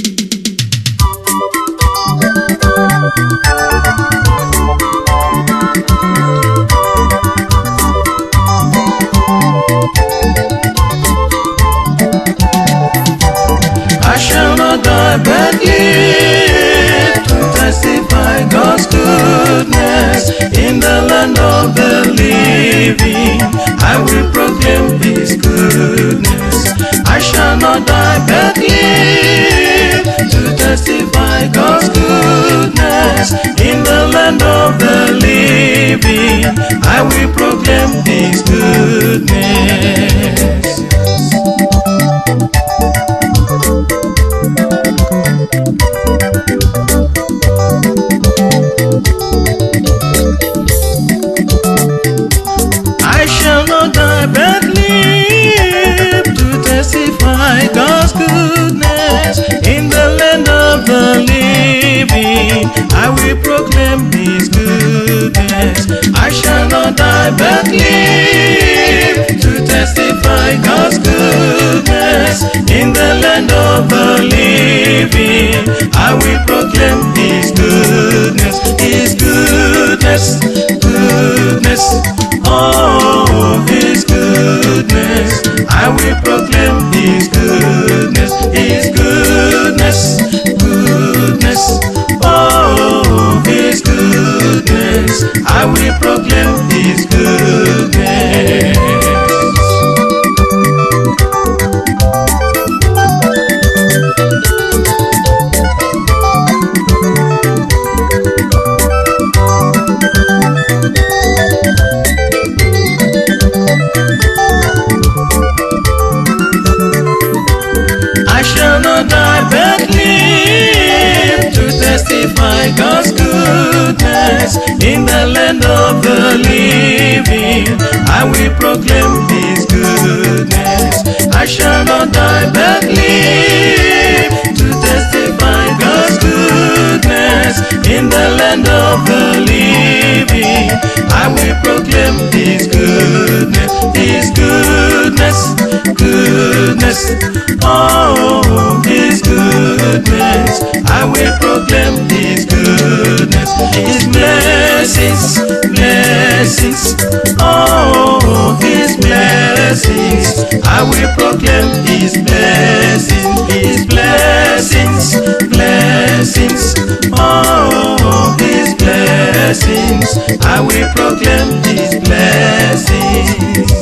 I shall not die but live to testify God's goodness in the land of the living. I will proclaim His goodness. I shall not die but live to testify God's goodness in the land of the living. I will proclaim His goodness. I shall not die but live to testify God's goodness in the land of the living. I will proclaim His goodness. I shall not die but live to testify God's goodness in the land of the living. I will proclaim His goodness, His goodness, goodness. Oh, His goodness. I will proclaim His goodness, His goodness, goodness. Oh, His goodness. I will proclaim His goodness. I shall not die but live to testify God's goodness in the land of the living. I will proclaim His goodness. I shall not die but live to testify God's goodness in the land of the living. I will proclaim His goodness, His goodness, goodness. Oh, His goodness. I will proclaim His goodness, His blessings, blessings. Oh, His blessings. I will proclaim His blessings, His blessings, blessings. Oh, His blessings. I will proclaim His blessings.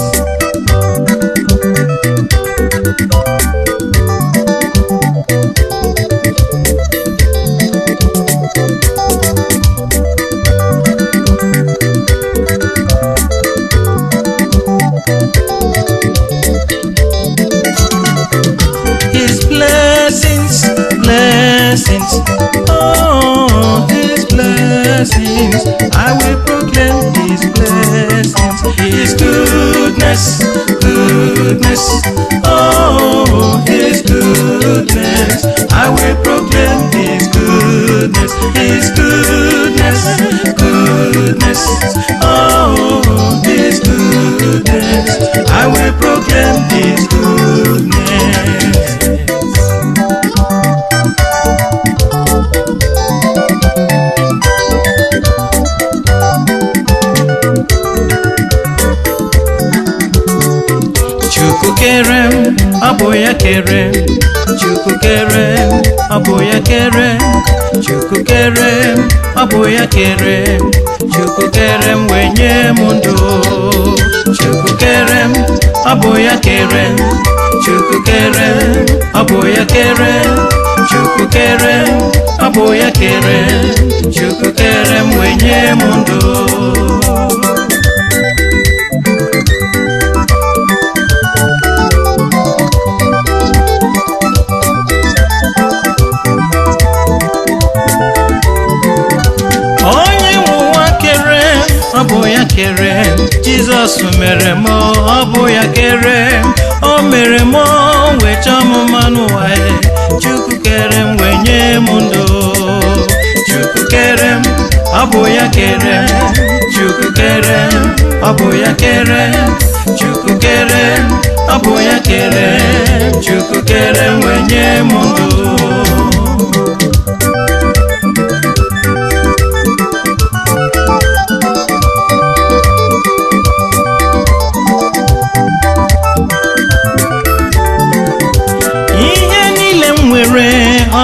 His blessings, blessings, oh, His blessings. I will proclaim His blessings, His goodness, goodness, oh, His goodness. I will proclaim His goodness, His goodness, goodness, oh, His goodness. I will proclaim His goodness. Chukwu kere m, ọ bụ ya kere m. Chukwu kere m, ọ bụ ya kere m. Chukwu kere m, ọ bụ ya kere m. Chukwu kere m wee nye m ndụ. Chukwu kere m, ọ bụ ya kere m. Chukwu kere m, ọ bụ ya kere m. Chukwu kere m, ọ bụ ya kere m. Chukwu kere m wee nye m ndụ. onye nwe ụwa kere ọ bụ ya kere jizọs mere m ọ bụ ya kere o mere m wee chọọ m mma n'ụwa ya chukwu kere m wee nye m ndụ chukwu kere m ọ bụ ya kere chukwu kere m ọ bụ ya kere chukwu kere m ọ bụ ya kere chukwu kere m wee nye m ndụ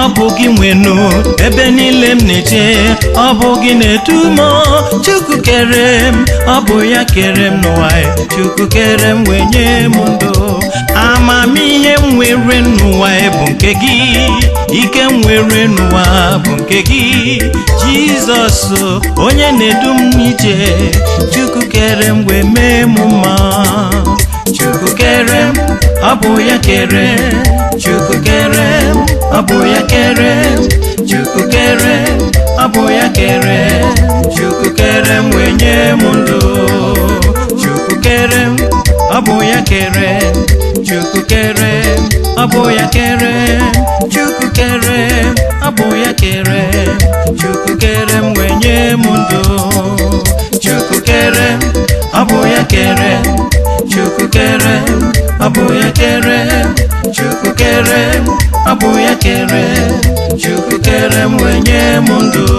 ọ bụ gị nwenu ebe niile m na-eje ọ bụ gị na-edu m chukwu kere m ọ bụ ya kere m n'ụwa chukwu kere m wee nye m ndụ amamihe m nwere n'ụwa bụ nke gị ike m nwere n'ụwa bụ nke gị jizọs onye na-edu m n'ije chukwu kere m wee mee m mma chukwu kere m ọ bụ ya kere chukwu kere m ọ bụ ya kere chukwu kere ọ bụ ya kere chukwu kere m wee nye m ndụ chukwu kere m ọ bụ ya kere chukwu kere ọ bụ ya kere chukwu kere ọ bụ ya kere chukwu kere m wee nye m ndụ chukwu kere ọ bụ ya kere chukwu kere ọ bụ ya kere chukwu kere ọ bụ ya kere chukwu kere m wee nye m ndụ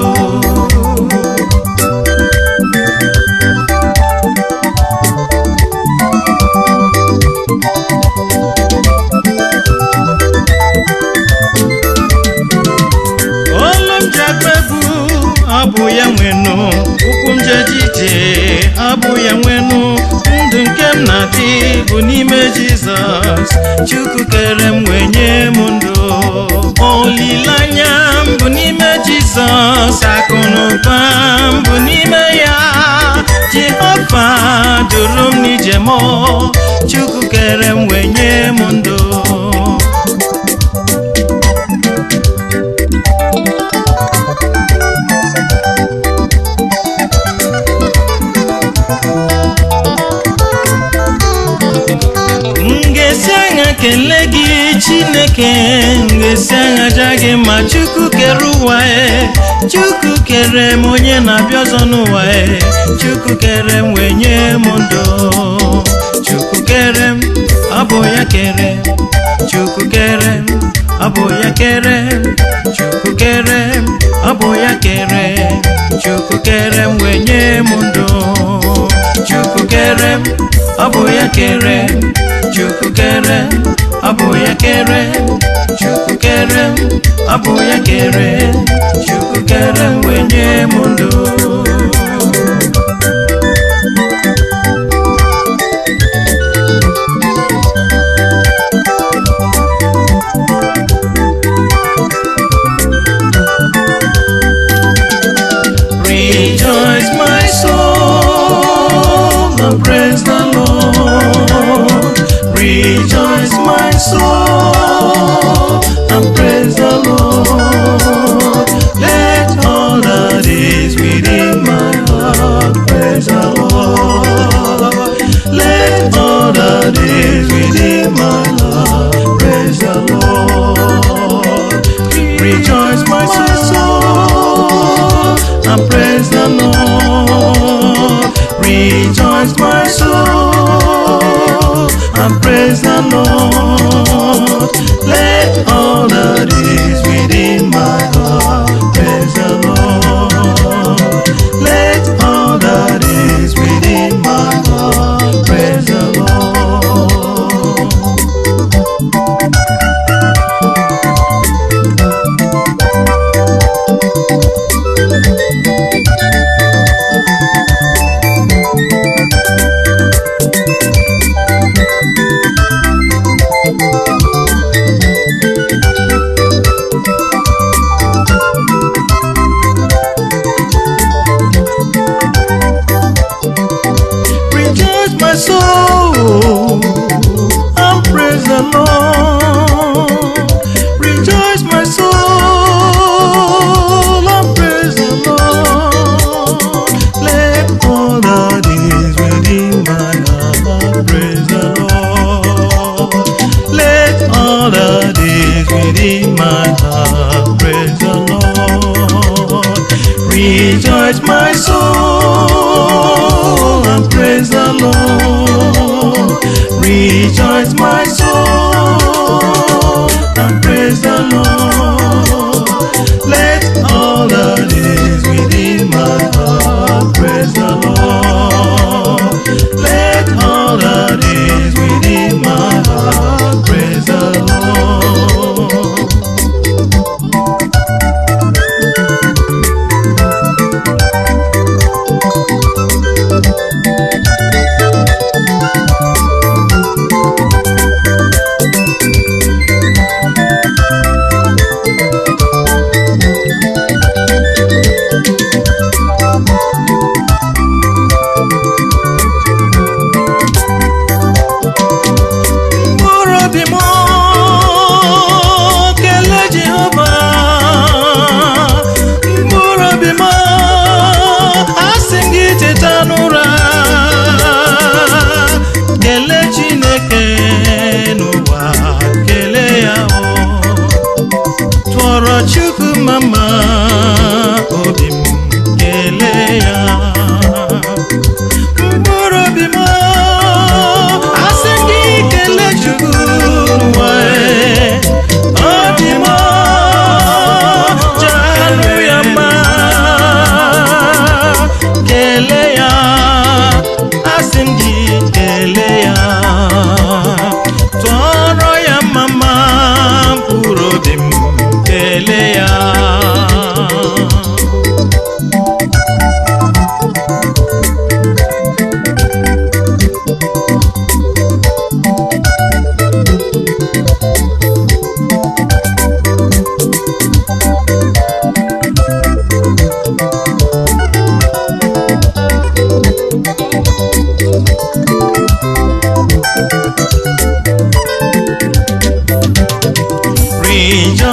olu m ji agba egwu ọ bụ ya nwenụ ụkwụ m jeje ije ọ bụ ya nwenụ ndụ nke m na-adị bụ n'ime jizọs chukwu kere m wee nye m ndụ olileanya m bụ n'ime jizọs akụ na ụba m bụ n'ime ya jehova duru m n'ije m chukwu kere m wee nye m ndụ m ga-esi anya kelee gị chineke m ga-esi anya ja gị ma chukwu kere ụwa e chukwu kere m onye na-abịa ọzọ n'ụwa e chukwu kere m wee nye m ndụ chukwu kere m ọ bụ ya kere chukwu kere m ọ bụ ya kere chukwu kere m ọ bụ ya kere chukwu kere m wee nye m ndụ chukwu kere m ọ bụ ya kere chukwu kere ọ bụ ya kere chukwu kere ọ bụ ya kere chukwu kere m wee nye m ndụ Rejoice, my soul, and praise the Lord. Rejoice, my soul, and praise the Lord. Let all that is within my heart praise the Lord. Let all that is within my heart praise the Lord. Rejoice, my soul, and praise the Lord. Rejoice, my soul, and praise the Lord. Let all that is within my heart praise the Lord. Let all that is within my heart praise the Lord. Rejoice, my soul, and praise the Lord. Rejoice, my soul, and praise the Lord. Let all that is within my heart praise the Lord. Let all that is within my heart praise the Lord. Rejoice, my soul, and praise the Lord. Rejoice, my soul, and praise the Lord. Let all that is within my heart praise the Lord. Let all that is within my heart praise the Lord.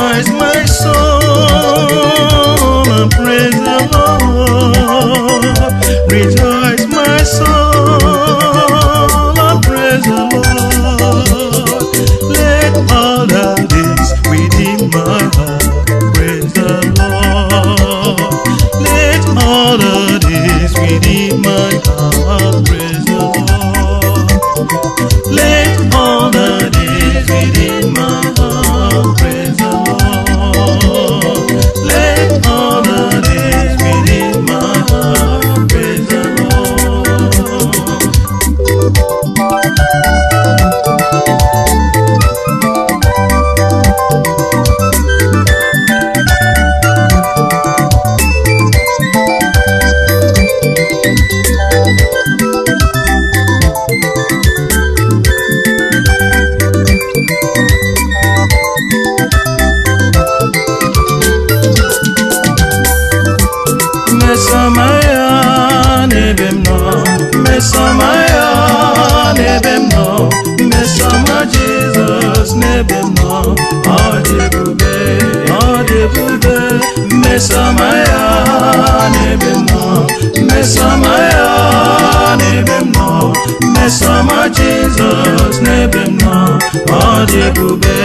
Rejoice, my soul, and praise the Lord. Rejoice, my soul, and praise the Lord. Let all that is within my heart praise the Lord. Let all that is within my heart praise the Lord. Let all that is within my heart praise the Lord. Let all that is within my heart praise the Lord. Mesamaya n'ebe m nọ Mesamaya n'ebe m nọ Mesama Jizọs n'ebe m nọ Ọ dị ebube Ọ dị ebube Mesamaya n'ebe m nọ Mesamaya n'ebe m nọ Mesama Jizọs n'ebe m nọ Ọ dị ebube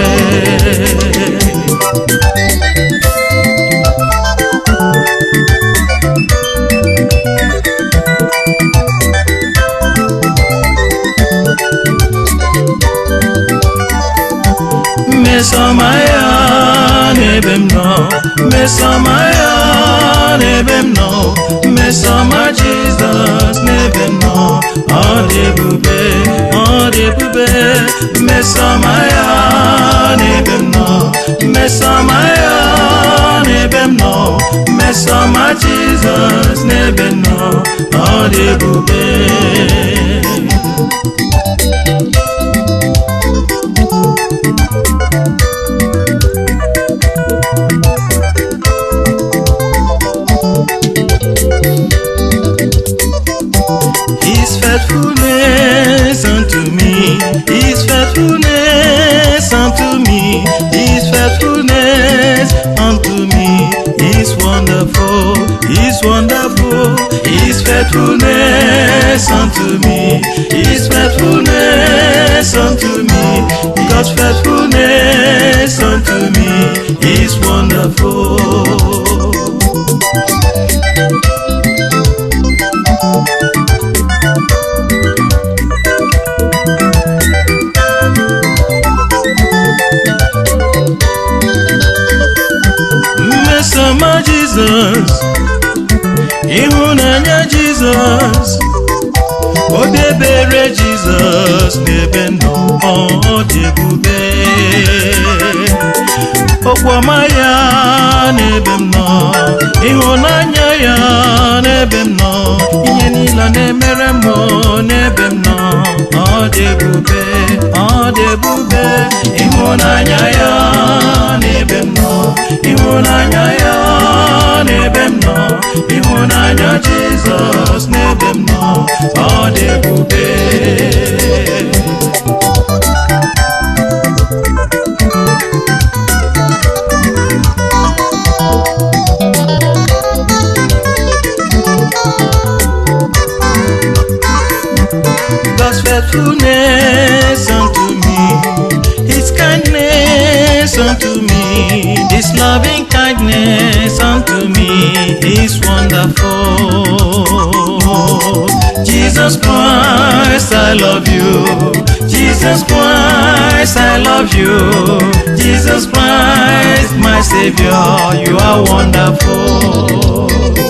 Mesamaya n'ebe m nọ Mesamaya n'ebe m nọ Mesama Jizọs n'ebe m nọ Ọ dị ebube Ọ dị ebube Mesamaya n'ebe m nọ Mesamaya n'ebe m nọ Mesama Jizọs n'ebe m nọ Ọ dị ebube His faithfulness unto me, His faithfulness unto me, His faithfulness unto me is wonderful, is wonderful. His faithfulness unto me, His faithfulness unto me, God's faithfulness unto me is wonderful. mmesoma jizọs ịhụnanya jizọs odebere jizọs n'ebe nọ ọ dị ebube okpoma ya n'ebe m nọ ịhụnanya ya n'ebe m nọ ihe niile na-emere m n'ebe m nọ ọ dị ebube ọ dị ebube ịhụnanya ya n'ebe m nọ ịhụnanya ya n'ebe m nọ ịhụnanya jizọs n'ebe m nọ ọ dị ebube God's faithfulness unto me, His kindness unto me, His loving kindness unto me is wonderful. Jesus Christ, I love you. Jesus Christ, I love you. Jesus Christ, my Savior, you are wonderful.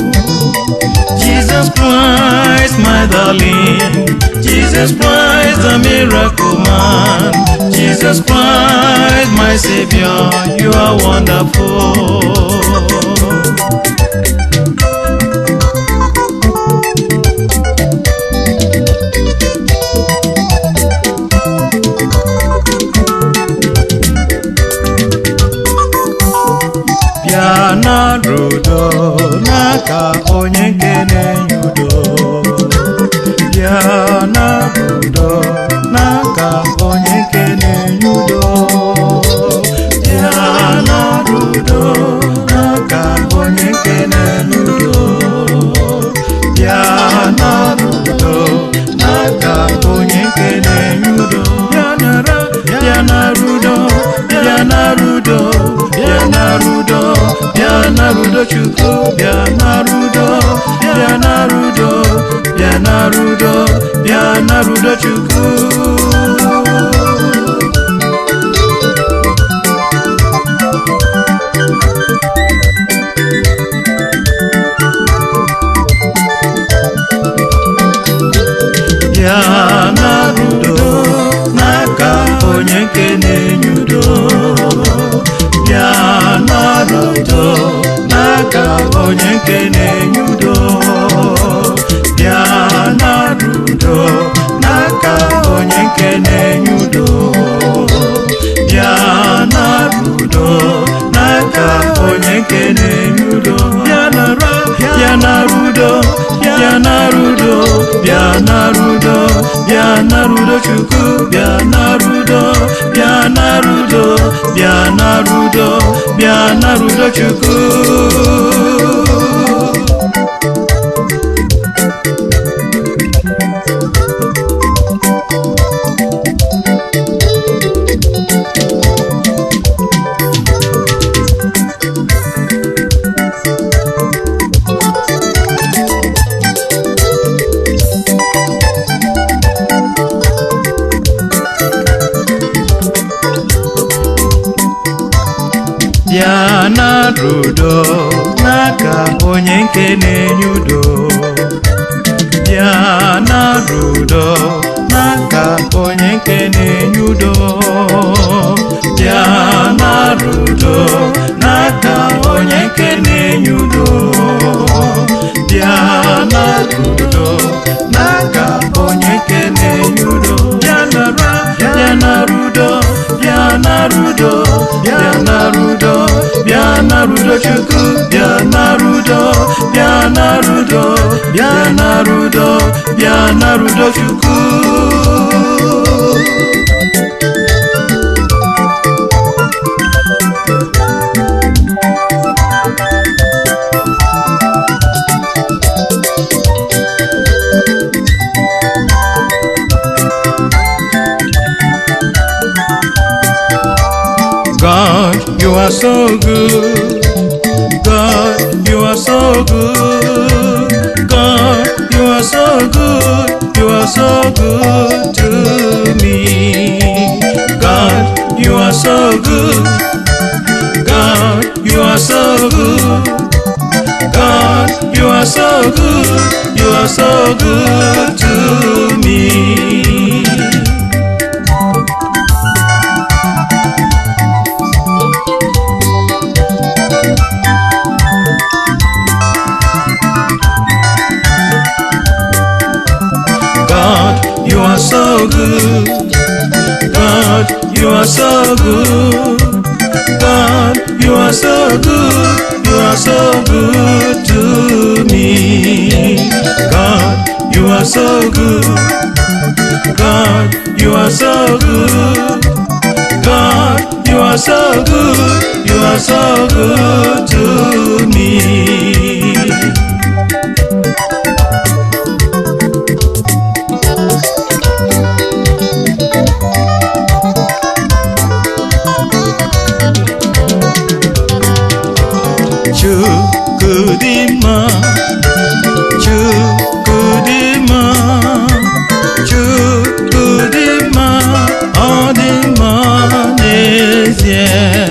Jesus Christ, my darling. Jesus Christ, the miracle man. Jesus Christ, my Savior, you are wonderful. bịa nara udo n'aka onye nke na-enye udo bịa nara udo n'aka onye nke na-enye udo bịa nara narudo bịa narudo chukwu bịa narudo bịa narudo bịa narudo bịa narudo chukwu bịa narudo n'aka onye nke na-enye udo bịa narudo n'aka onye nke na-enye udo bịa narudo n'aka onye nke na-enye udo bịa narudo n'aka onye nke na-enye udo bịa nara bịa narudo bịa narudo bịa narudo bịa narudo chukwu bịa narudo bịa narudo bịa narudo bịa narudo chukwu bịa narudo n'aka onye nke na-enye udo bịa narudo n'aka onye nke na-enye udo bịa narudo n'aka onye nke na-enye udo bịa narudo n'aka onye nke na-enye udo bịa nara bịa narudo bịa narudo bịa narudo bịa narudo chukwu bịa narudo bịa narudo bịa narudo bịa narudo chukwu God, you are so good. God, you are so good. God, you are so good. You are so good to me. God, you are so good. God, you are so good. God, you are so good. You are so good to me. God, you are so good. God, you are so good. God, you are so good. You are so good to me. God, you are so good. God, you are so good. God, you are so good. You are so good to me. Chukwu dị mma Chukwu dị mma Chukwu dị mma ọ dị mma n'ezie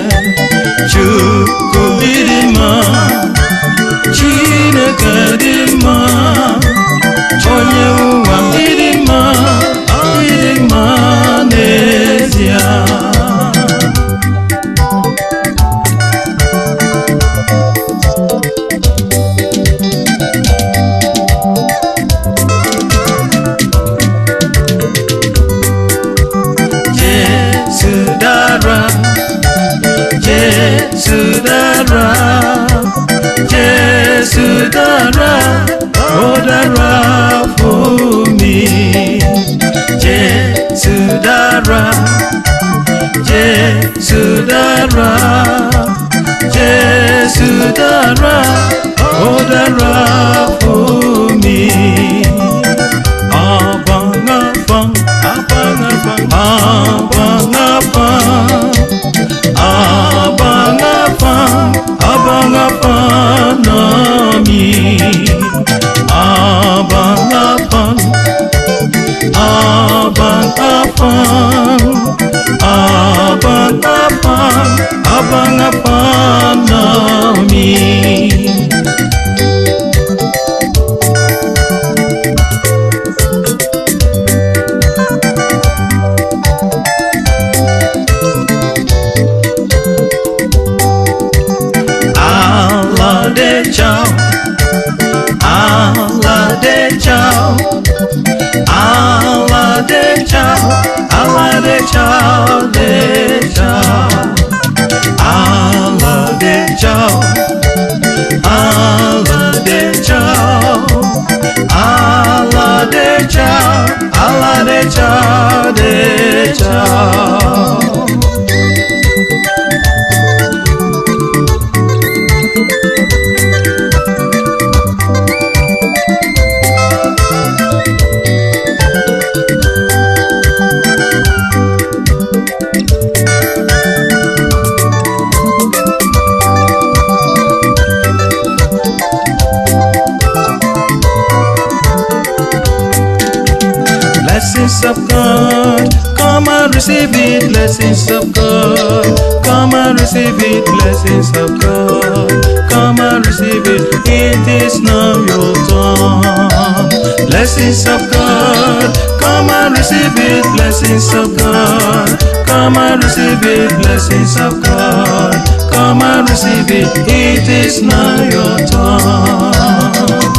Chukwu dị mma Chineke dị mma onye ụwa dị mma ọ dị mma n'ezie Jesu dara Jesu dara Jesu dara ó dára fún mi Jesu dara Jesu dara Jesu dara ó dára fún mi. Abang abang abang abang abang abang abang abang Aladecha, Aladecha, Aladecha, Aladecha, Decha, Aladecha, Aladecha, Aladecha, Aladecha, Decha. Blessings of God, come and receive it. Blessings of God, come and receive it. Blessings of God, come and receive it. It is now your turn. Blessings of God, come and receive it. Blessings of God, come and receive it. Blessings of God, come and receive it. It is now your turn.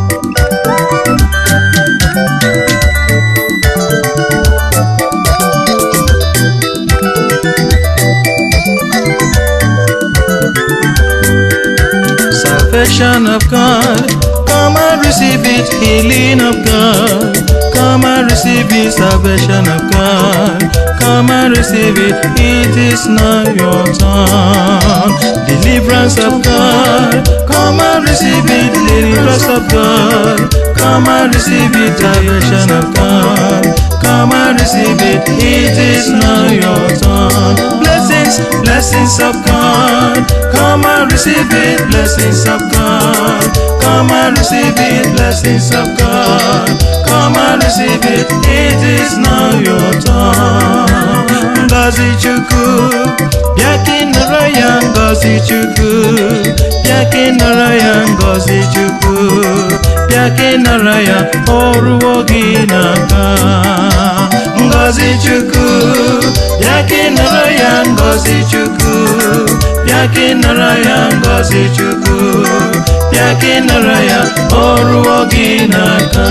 Salvation of God, come and receive it. Healing of God, come and receive it. Salvation of God, come and receive it. It is now your turn. Deliverance of God, come and receive it. Deliverance of God, come and receive it. Salvation of God, come and receive it. It is now your turn. Blessings, blessings of God, come and receive it. Blessings of God, come and receive it. Blessings of God, come and receive it. It is now your turn. Ngozi Chukwu, bịa ka ị nọrọ ya Ngozi Chukwu, bịa ka ị nọrọ ya Ngozi Chukwu, bịa ka ị nọrọ ya ọrụwo gị n'aka. Ngozi Chukwu, bịa ka ị nọrọ ya Ngozi Chukwu, bịa ka ị nọrọ ya Ngozi Chukwu, bịa ka ị nọrọ ya ọrụwo gị n'aka.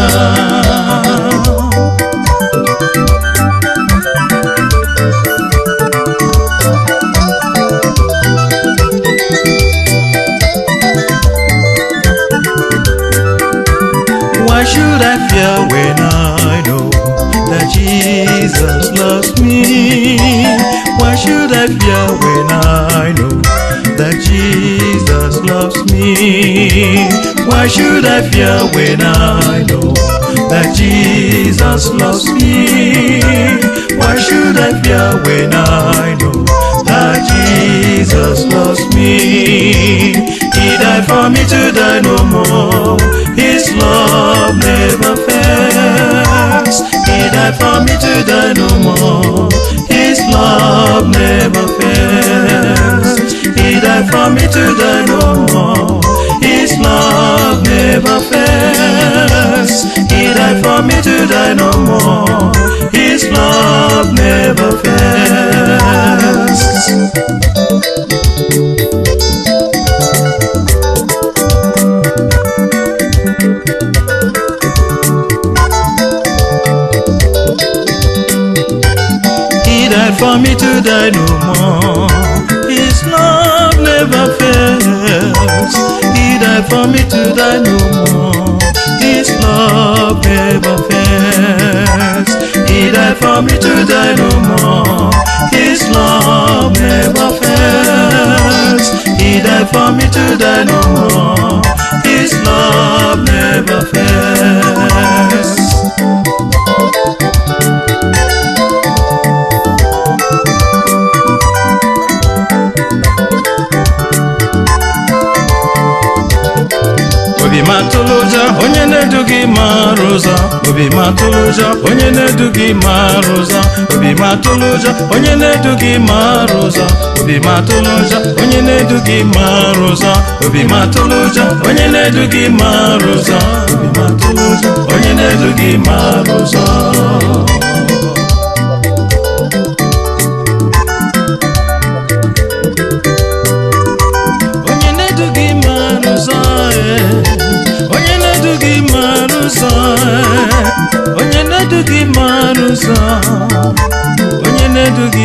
Why should I fear when I know that Jesus loves me? Why should I fear when I know that Jesus loves me? Why should I fear when I know that Jesus loves me? Why should I fear when I know that Jesus loves me? He died for me to die no more. His love never fails. He died for me to die no more. His love never fails. He died for me to die no more. His love never fails. He died for me to die no more. His love never fails. He died for me to die no more. His love never fails. He died for me to die no more. His love never fails. He died for me to die no more. His love never fails. He died for me to die no more. His love never fails. obi matụlụ ụjọ onye na-edu gị mara ụzọ obi matụlụ ụjọ onye na-edu gị mara ụzọ obi matụlụ ụjọ onye na-edu gị mara ụzọ obi matụlụ ụjọ onye na-edu gị mara ụzọ obi matụlụ ụjọ onye na-edu gị mara ụzọ obi matụlụ ụjọ onye na-edu gị mara ụzọ onye na-edu gị mara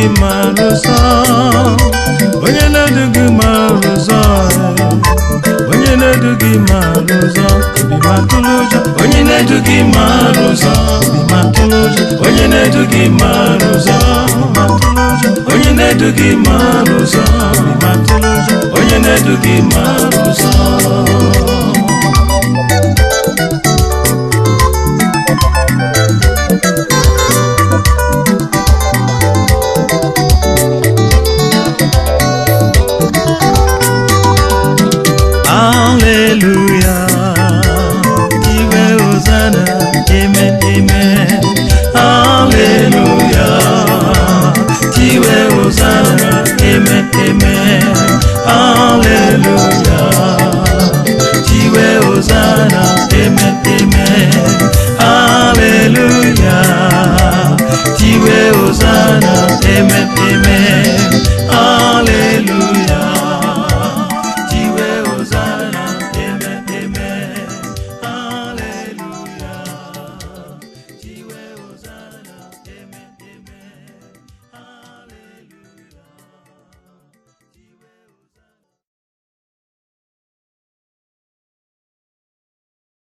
mara ụzọ onye na-edu gị mara ụzọ onye na-edu gị mara ụzọ obi ma tụrụ ụjọ onye na-edu gị mara ụzọ obi ma tụrụ ụjọ onye na-edu gị mara ụzọ obi ma tụrụ ụjọ onye na-edu gị mara ụzọ obi ma tụrụ ụjọ onye na-edu gị mara ụzọ